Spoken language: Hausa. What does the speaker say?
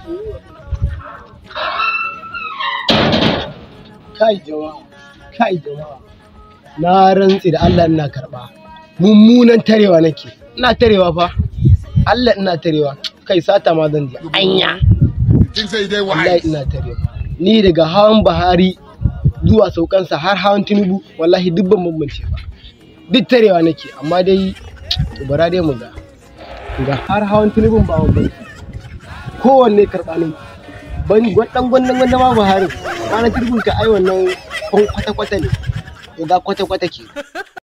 kai jama'a kai jama'a na rantsi da Allah ina karba mummunan tarewa nake ina tarewa fa Allah ina tarewa kai sata ma zan je anya Things say they wallahi wise. ina tarewa ni daga hawan Buhari zuwa saukansa har hawan Tinubu wallahi duk ban bambance ba duk tarewa nake amma dai to bara dai mu ga ga har hawan Tinubu ba bambance kowanne karɓa ne ban gwadan gwandan gwandan ma Buhari ranar Tinubu ka ai wannan kwata-kwata ne to ga kwata-kwata ke